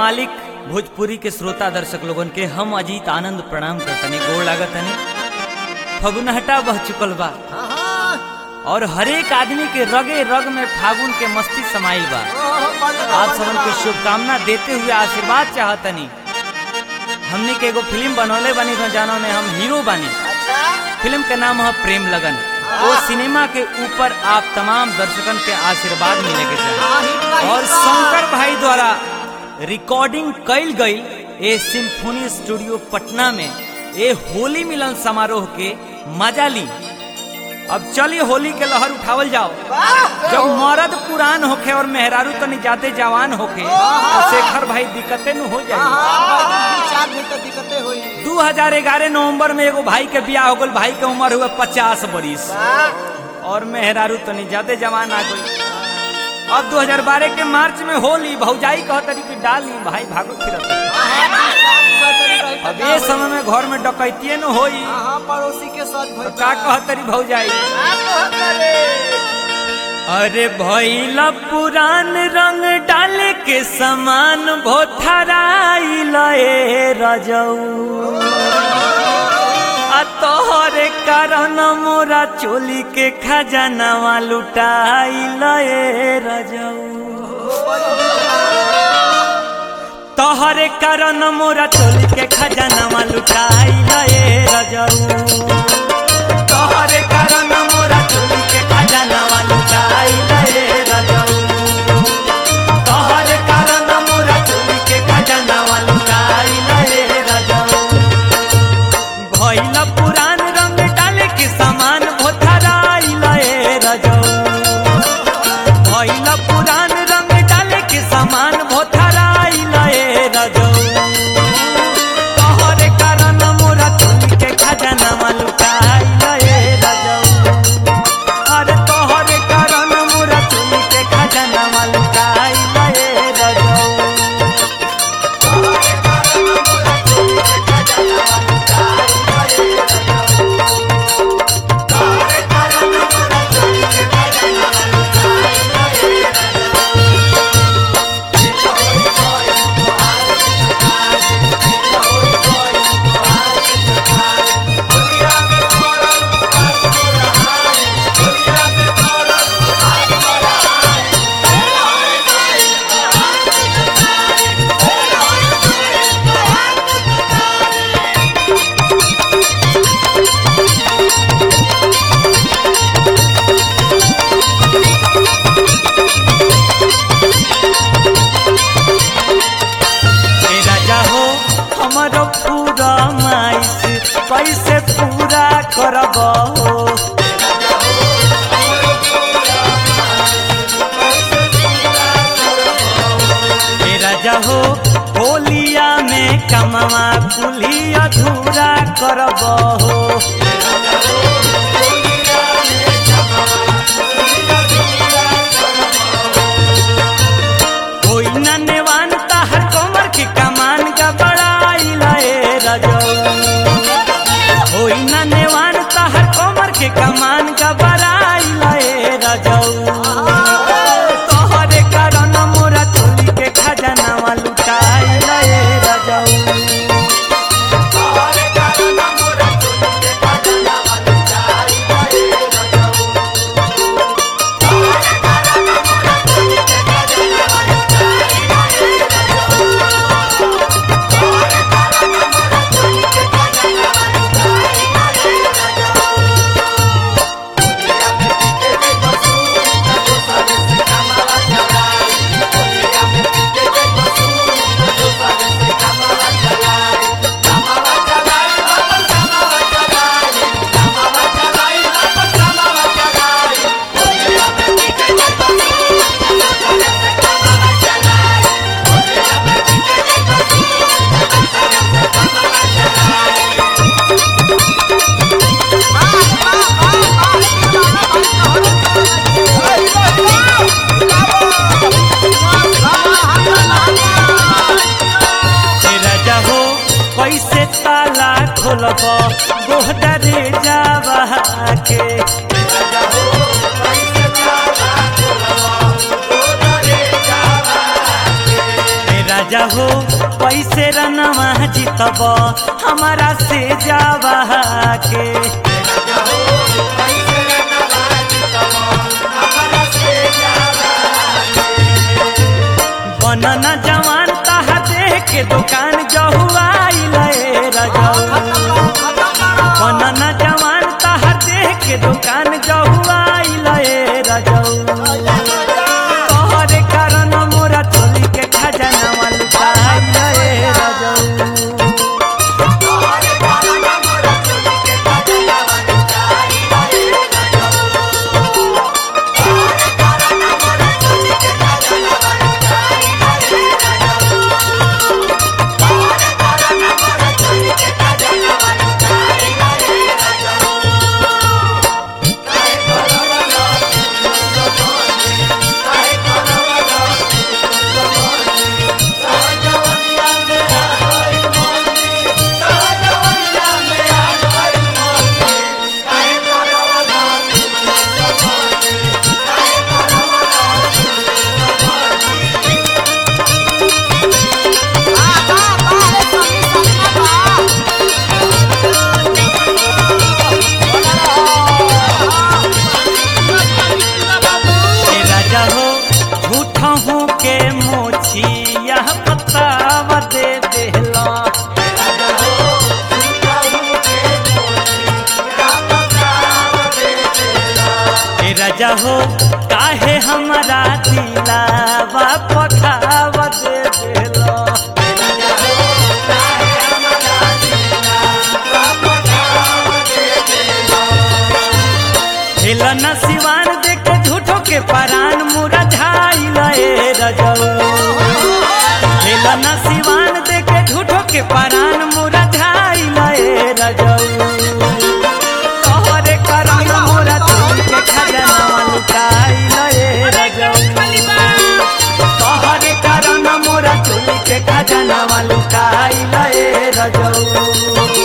मालिक भोजपुरी के श्रोता दर्शक लोगन के हम अजीत आनंद प्रणाम करतनी गोड़ लागतनी फगुनहटा बह चुकल बा और हरेक आदमी के रगे रग में फागुन के मस्ती समाइल बा आप सबन के शुभकामना देते हुए आशीर्वाद चाहतनी हमने के एगो फिल्म बनौले बनी तो जानो में हम हीरो बनी फिल्म के नाम है प्रेम लगन वो सिनेमा के ऊपर आप तमाम दर्शकन के आशीर्वाद मिले के चाहिए और शंकर भाई द्वारा रिकॉर्डिंग कैल गई ए सिम्फोनी स्टूडियो पटना में ए होली मिलन समारोह के मजा ली अब चलिए होली के लहर उठावल जाओ जब मर्द पुरान होखे और मेहरारू तनी जाते जवान होखे तो शेखर भाई दिक्कते न हो जाए दू हजार ग्यारह नवम्बर में एगो भाई के बियाह हो गल भाई के उम्र हुआ पचास बरिस और मेहरारू तनी ज्यादा जवान आ गई अब 2012 के मार्च में होली भौजाई कह तरी कि डाली भाई भागो फिरत अब ये समय में घर में डकैतिये न होई पड़ोसी के साथ तो का कह तरी भौजाई अरे भैला पुरान रंग डाले के समान भोथराई लए रजऊ आ तोहरे कारण मोरा चोली के खजानावा लुटाई लए रजऊ तोहरे कारण मोरा चोली के खजानावा लुटाई लए रजऊ तोहरे कारण मोरा चोली के खजानावा लुटाई लए रजऊ तोहरे कारण मोरा चोली के खजानावा लुटाई लए रजऊ भइल पुरान रंग डाले के समान भोथराई लए रजऊ भइल पुरान रंग डाले के समान भोथराई लए रजऊ तोहरे कारण मोरा चोली के खजानावा लुटाई लए रजऊ अरे तोहरे कारण मोरा चोली के खजानावा लुटाई लए रजऊ ए राजा हो हमारो पूरा माइस कैसे पूरा करब हो ए राजा हो होलिया में कमवा कुली अधूरा करब हो होई ना नेवान ताहर कमर की कमान का बड़ाई लए रजऊ होई ना नेवान ताहर कमर के कमान का बड़ाई लए रजऊ तोहरे कारण मोरा चोली के खजानावा लुटाई लए रजऊ हे राजा हो कैसे ताला खोलब गोहदरे जावा के राजा हो पैसे रनवा जीतब हमारा से जावा के बनन जवान कहा देख के दुकान जहुआई लए रजऊ बनन जवान कहा देख के दुकान जहुआई लए रजऊ तोहरे कारण मोरा चोली के खजाना लुटाई लए रजऊ हे राजा हो झूठा हूँ के मोछी यह पतावा दे देला हे राजा हो काहे हमारा दिलावा पखावा दे देला हेलन सिवान देख के झूठो के परान मुरा झाई लए रजऊ हेलन सिवान देख के झूठो के परान मुरा झाई लए रजऊ तोहरे करम मोरा चोरी के खजाना लुटाई लए रजऊ तोहरे करम मोरा चोरी के खजाना लुटाई लए रजऊ